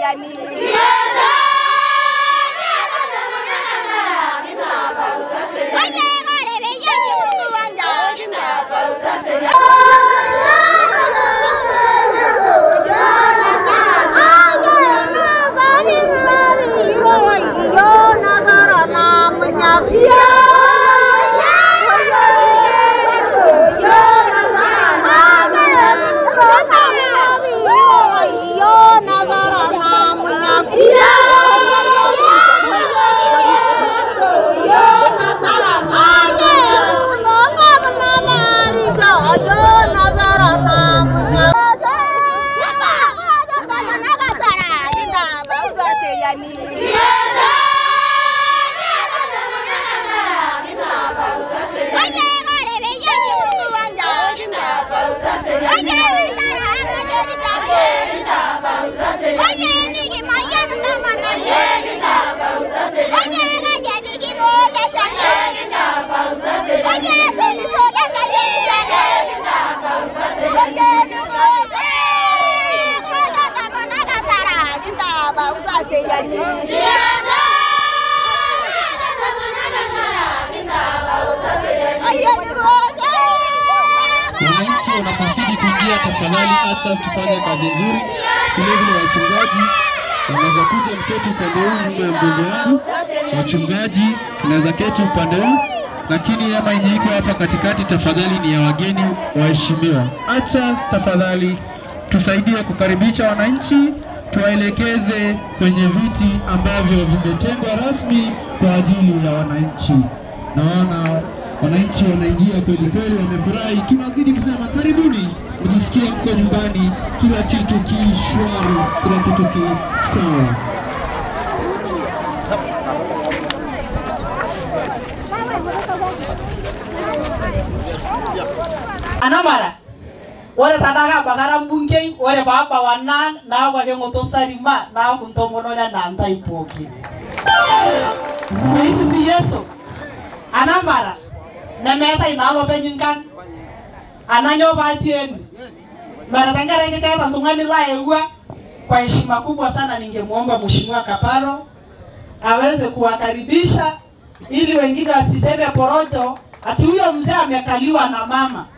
yani. Oye, gore be yani Mungu wanja. Wananchi wanapozidi kuingia, tafadhali acha tufanye kazi nzuri. Vilevile wachungaji wanaweza kuja mketi upande huu nyuma ya mgongo yangu, wachungaji tunaweza keti upande huu, lakini hema yenye iko hapa katikati tafadhali ni ya wageni waheshimiwa. Acha tafadhali tusaidie kukaribisha wananchi, tuwaelekeze kwenye viti ambavyo vimetengwa rasmi kwa ajili ya wananchi. Naona wananchi wanaingia kweli kweli, wamefurahi. Tunazidi kusema karibuni, mjisikie mko nyumbani, kila kitu kishwari, kila kitu kisawa. anamara ore tadaka bakara mbungei ore paba wana na kwa kengo to sarima na kuntomono na nanda ipoki Yesu si Yesu anamara na meta inalo penyinkan ananyo batien mara tangara kikaeta ntungani la ewa kwa heshima kubwa sana ningemuomba mheshimiwa Kaparo aweze kuwakaribisha ili wengine wasiseme porojo ati huyo mzee amekaliwa na mama